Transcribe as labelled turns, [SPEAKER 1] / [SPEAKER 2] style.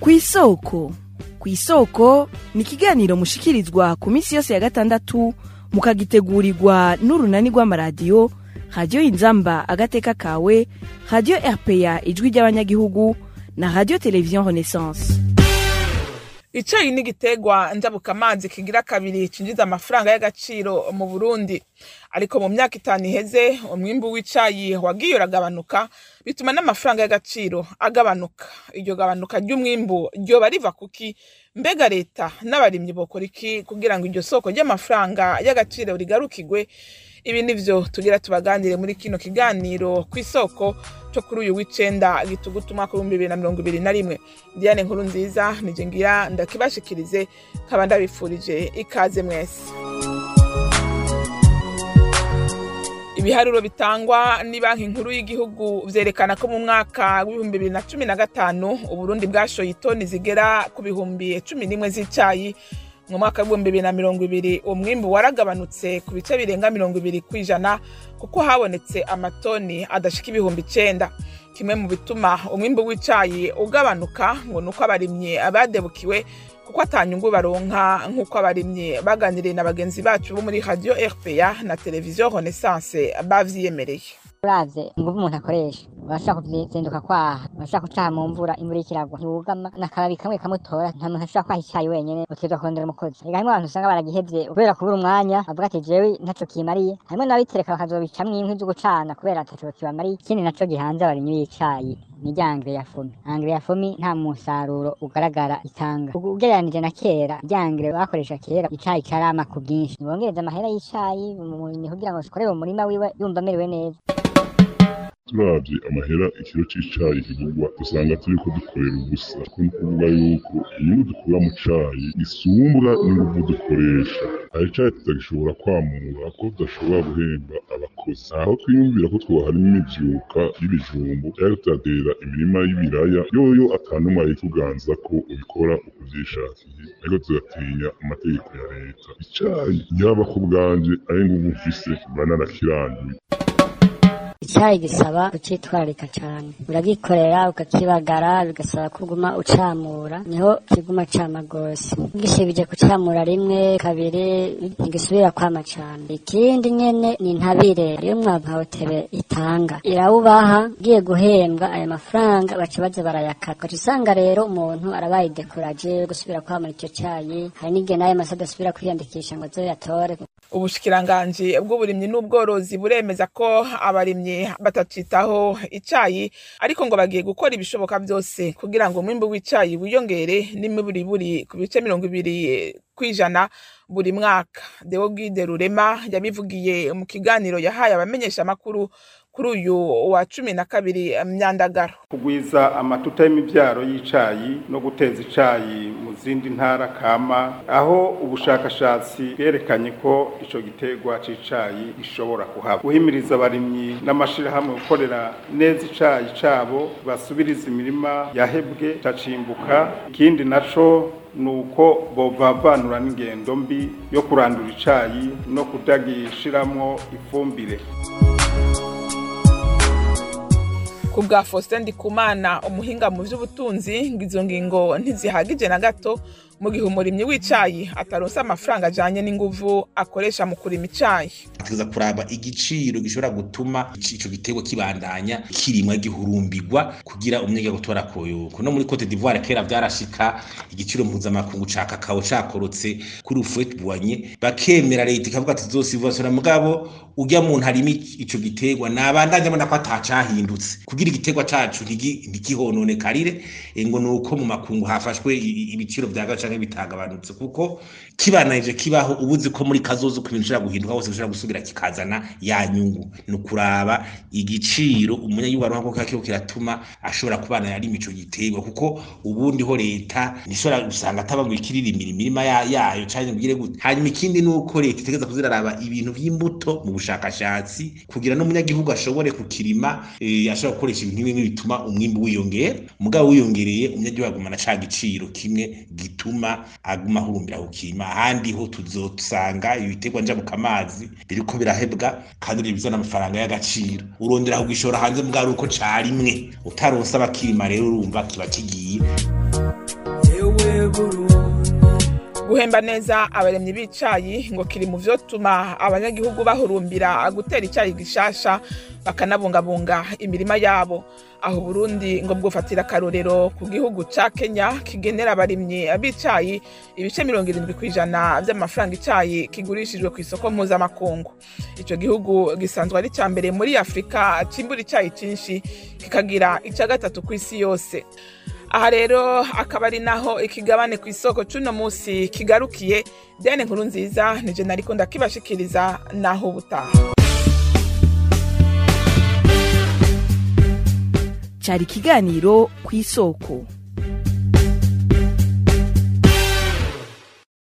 [SPEAKER 1] ku isoko ku isoko ni ikiganiro mushikirizwa ku minsi yose ya gatandatu mukagitegurirwa n'urunani rw'amaradiyo radiyo inzamba agateka kawe radiyo rpa ijwi ry'abanyagihugu na radiyo televiziyo renaissance
[SPEAKER 2] icayi ni igiterwa njabukamazi kigira kabiri cinjiza amafaranga y'agaciro mu burundi ariko mu myaka itanu iheze umwimbu w'icayi wagiye uragabanuka bituma n'amafaranga y'agaciro agabanuka iryo gabanuka ry'umwimbu ryoba riva kuki mbega leta n'abarimyi bokora iki kugira ngo iryo soko ry'amafaranga y'agaciro rigarukigwe ibi nivyo tugira tubaganire muri kino kiganiro ku isoko cyo kuri uyu w'icenda gitugutu umwaka w'ibihumbi bibiri na mirongo ibiri na rimwe diane nkuru nziza nije ngira ndakibashikirize nkaba ndabifurije ikaze mwese ibiharuro bitangwa ni banki nkuru y'igihugu vyerekana ko mu mwaka w'ibihumbi bibiri na cumi na gatanu uburundi bwashoye itoni zigera ku bihumbi cumi n'imwe z'icayi mu mwaka w'ibihumbi bibiri na mirongo ibiri umwimbu waragabanutse ku bice birenga mirongo ibiri ku ijana kuko habonetse amatoni adashika ibihumbi icenda kimwe mu bituma umwimbu w'icayi ugabanuka ngo ni uko abarimyi badebukiwe kuko atanyungu baronka nk'uko abarimyi baganiriye na bagenzi bacu bo muri radio rpa na televiziyo renaissance bavyiyemereye
[SPEAKER 3] uravye inguvu umuntu akoresha urashobora kuzinduka kwaha urashobora kucaha mu mvura imvura ikiragwa ntiwugama n'akababi kamwe kamutora nta muntu ashobora kwaha icayi wenyene utegerezwa kurondera umukozi ega harimwo abantu usanga baragihevye kubera kubura umwanya bavuga ati jewe ntaco kimariye harimwo n'ababitereka bakazobicamwo inkwi zo gucana kubera ataco kibamariye ikindi naco gihanze abarimyi b'icayi ni rya angre ya fomi angre ya fomi nta musaruro ugaragara itanga ugereranije na kera rya angre bakoresha kera icayi carama ku bwinshi nibongereza amahera y'icayi umurimyi kugira ngo akorere mu murima wiwe yumva amerewe neza
[SPEAKER 4] turavye amahera ikiro c'icayi kigurwa usanga turiko dukorera ubusa ko ni ukuvuga yuko inyungu dukura mu cayi isumbwa n'inguvu dukoresha hari icayi tutagishobora kwamura ko tudashobora guhemba abakozi aho twiyumvira ko twoharima imivyuka y'ibijumbu cyangwa tugatera imirima y'ibiraya yoyo atanumwe ayituganza ko ubikora uko vyishakiye ariko tugatinya amategeko ya leta icayi yaba ku bwanje ari nguvu mfise mba narakiranduye
[SPEAKER 3] icyayi gisaba kucitwararika cyane uragikorera ukakibagara bigasaba kuguma ucamura niho kiguma cama gose ugishibije kucamura rimwe kabiri ntigisubira kwama cane ikindi nyene ni intabire ariyo mwavu hotebe itanga irawubaha ugiye guhembwa ayo mafaranga baca baza barayakata ugaca usanga rero umuntu arabaye dekuraje gusubira kwamura ico cayi hari n'igihe n'ayo masa adasubira kwiyandikisha ngo azoyatore
[SPEAKER 2] ubushikiranganji bw'uburimyi n'ubworozi buremeza ko abarimyi batacitaho icayi ariko ngo bagiye gukora ibishoboka byose kugira ngo umwimbu w'icayi wiyongere n'imiburiburi ku bice mirongo ibiri kw'ijana buri mwaka deo gide rurema yabivugiye mu kiganiro yahaye abamenyesha amakuru kuri uyu wa cumi na kabiri myandagaro
[SPEAKER 5] kugwiza amatuta y'imibyaro y'icayi no guteza icayi mu zindi ntara kama aho ubushakashatsi bwerekanye ko ico giterwa c'icayi gishobora kuhaba guhimiriza abarimyi n'amashirahamwe gukorera neza icayi cabo basubiriza imirima yahebwe cacimbuka ikindi naco nuko bovavanura n'ingendo mbi yo kurandura icayi no kudagishiramwo ifumbire
[SPEAKER 2] ku bwa faustin ndikumana umuhinga mu by'ubutunzi ngo izo ngingo ntizihagije na gato mu gihe umurimyi w'icayi ataronse amafaranga ajanye n'inguvu akoresha mu kurima icayi
[SPEAKER 6] tuza kuraba igiciro gishobora gutuma ico giterwa kibandanya kirimwa gihurumbirwa kugira umunyagihugu gutora koyoko no muri Cote d'Ivoire kera vyarashika igiciro mpuzamakungu ca kakao cakorotse kuri ufuet buanye bakemera leta ikavuga ati zosivasora mugabo urya muntu harimo ico giterwa nabandanya mbona ko atacahindutse kugira igiterwa cacu ntigihonone ngo nuko mu makungu hafashwe ibiciro vya gaca canke bitagabanutse kuko kibananije kibaho ubuzi ko muri kazozo ku bintu bishobora guhinduka hose bishobora gusubira kikazana ya nyungu ni ukuraba igiciro umunyagihugu aronka ko kiriko kiratuma ashobora kubana yari imico giterwa kuko ubundi ho leta ntishobora gusanga ataba ngo ikiririmira imirima yayo canke ngire gute hanyuma ikindi ni uko leta itegeza kuziraraba ibintu vy'imbuto mu bushakashatsi kugira n'umunyagihugu ashobore kukirima eh, ashobora gukoresha ibintu bimwe bituma umwimbu wiyongera mugabo wiyongereye umunyagihugu agumana ca giciro kimwe gituma aguma ahurumbira kukima ahandi ho tuzosanga ibiterwa njabukamazi biriko birahebwa kandi bizana amafaranga y'agaciro urondera kugishora hanze mbwa ari uko carimwe utaronse abakirima rero urumva kiba kigiye
[SPEAKER 2] guhemba neza abaremyi b'icayi ngo kiri mu vyotuma abanyagihugu bahurumbira gutera icayi gishasha bakanabungabunga imirima yabo aho Burundi ngo bwofatira akarorero ku gihugu ca Kenya kigenera abarimyi b'icayi ibice mirongo irindwi kw'ijana vy'amafaranga icayi kigurishijwe ku isoko mpuzamakungu ico gihugu gisanzwe ari ca mbere muri Afurika cimbura icayi cinshi kikagira ica gatatu kw'isi yose aha rero akaba ari naho ikigabane ku isoko c'uno musi kigarukiye Diane nkuru nziza nije nariko ndakibashikiriza naho ubutaha
[SPEAKER 1] cari ikiganiro ku isoko